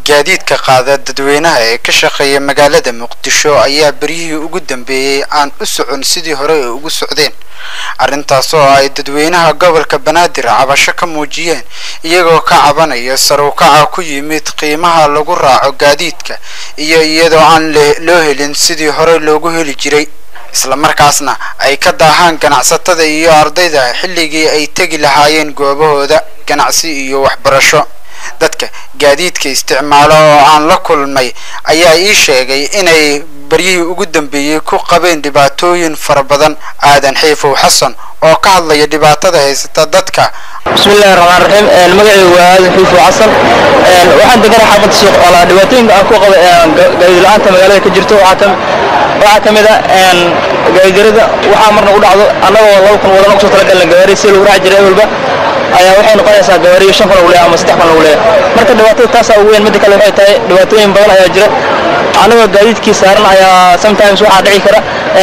gaadiidka qaada dadweynaha ee ka shaqeeya magaalada muqdisho ayaa beryihii ugu dambeeyey aan u socon sidii hore ay ugu socdeen arrintaas oo ay dadweynaha gobolka banaadir cabasho ka muujiyeen iyagoo ka cabanaya saruukaca ku yimid qiimaha lagu raaco gaadiidka iyo iyadoo aan loo helin sidii hore loogu heli jiray islamarkaasna ay ka daahaan ganacsatada iyo ardayda xilligii ay tegi lahaayeen goobahooda ganacsi iyo waxbarasho dadka gaadiidka isticmaalo oo aan la kulmay ayaa ii sheegay inay baryihii ugu dambeeyey ku qabeen dhibaatooyin fara badan aadan xiifow xasan oo ka hadlaya dhibaatada haysata dadka bismillahi raxmaan raxiim magacaygu waa aadan xiifow xasan waxaan degana xaafadda sheekh oolaa dhibaatooyinka aan ku qaba gaadiid la-aanta magaalada ka jirto waxaa ka mid a gaadidarada waxaa marna u dhacdo annagoo laba kun wadana kusoo talagalna gawaari si lagu raaci jiray ewelba ayaa waxay noqonaysaa gawaariyo shan kun lagu leeyahay ama saddex kun lagu leeyahay marka dhibaatada taasaa ugu weyn midda kale waxay tahay dhibaatooyin badan ayaa jira anagoo gaadiidkii saaran ayaa sometimes waxaa dhici kara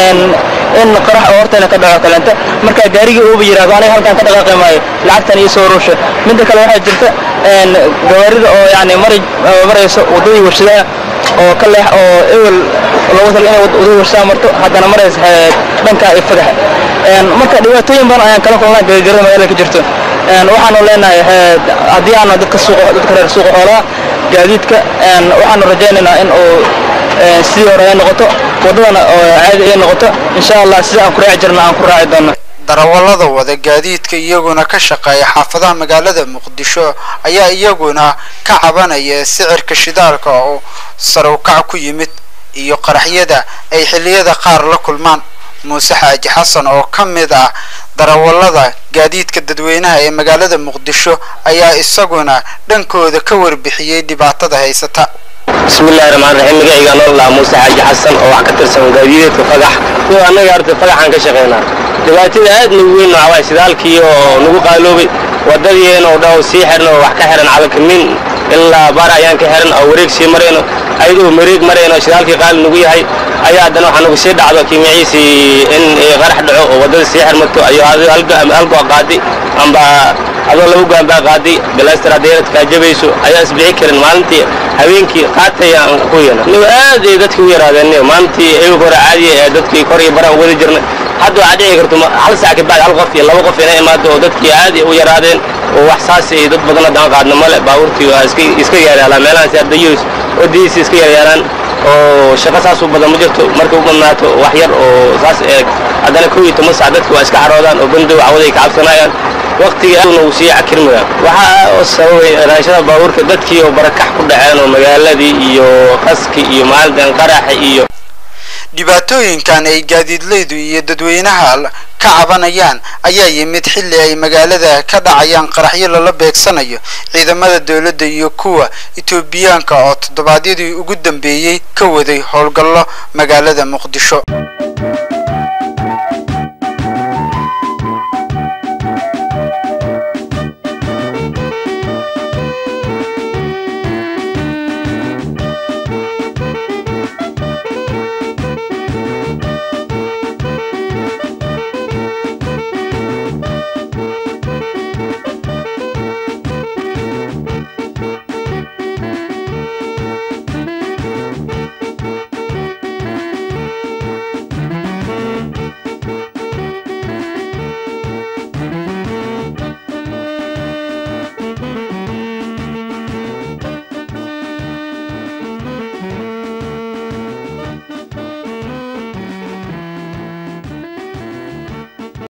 in qarax oo horteena ka dhaco kaleenta marka gaarigii uuba yiraahdo aniga halkan ka dhaqaaqi maayo lacagtan iyo soo ruusha midda kale waxaa jirta gawaarida oo yani mari marayso waddadii warshadaha oo ka leex oo ewel loogu tala inay waddadii warshadaha marto haddana maraysa dhanka iyo fagaxa marka dhibaatooyin badan ayaan kala kulnaa gaadidarada magaalada ka jirto waxaanu leenahay haddii aanu dadka suuqa dadka reer suuqa xoolaha gaadiidka waxaanu rajaynaynaa in uu sidii hore ay noqoto waddadana oo caadi ay noqoto insha allah sida aan ku raaci jirna aan ku raaci doono darawallada wada gaadiidka iyaguna ka shaqeeya xaafadaha magaalada muqdisho ayaa iyaguna ka cabanaya sicirka shidaalka oo sarukac ku yimid iyo qaraxyada ay xilliyada qaar la kulmaan muuse xaaji xasan oo ka mid ah darawallada gaadiidka dadweynaha ee magaalada muqdisho ayaa isaguna dhankooda ka warbixiyey dhibaatada haysata bismillahi raxmaan raxiim magacayga nool lahaa muuse xaaji xasan oo wax ka tirsan gaadiideedka fagax iyo annaga arta fagaxaan ka shaqaynaa dhibaatada aad nagu weyn waxaa shidaalkii oo nagu qaaloobay waddadiina oo dhan sii xirna oo wax ka xiran calankamin ilaa baar ayaan ka xiran oo wareeg sii marayno ayadoo mareeg marayno shidaalkii qaali nagu yahay ayaa haddana waxaa nagu sii dhacdo kiimiciisii in qarax dhaco oo waddada sii xirmato ayuu halgoo qaaday amba adoo laba go'an baa qaaday galastar haddayna kaajabayso ayaa isbixi karin maalintii habeenkii qaatay aan ku yana nigu aad ay dadkii u yaraadeen maalintii eewga hore caadiya ee dadkii kor iyo baraan wadi jirnay hadda waxaa dhici karto hal saac ka bacdi hal qof iyo laba qof inay imaado oo dadkii aad u yaraadeen oo wax saas ay dad badan haddaan qaadno male baabuurtii waa iska yaryaalaan meelahaas ardayos wadadiisi iska yaryaalaan oo shaqo saas u badan ma jirto markay u badnaato wax yar oo saas eeg haddana kow iyo toban sac dadki waa iska xaroodaan oo bandow cawaday ka cabsanayaan waqtiga uu sii cakirmaya waxaa sababay raashada baabuurka dadkii oo barakax ku dhaceen oo magaaladii iyo qaski iyo maalintan qaraxa iyo dhibaatooyinkan ay gaadiidleydu iyo dadweynaha ka cabanayaan ayaa yimid xilli ay magaalada ka dhacayaan qaraxyo lala beegsanayo ciidamada dowladda iyo kuwa etoobiyaanka oo toddobaadyadii ugu dambeeyey ka waday howlgallo magaalada muqdisho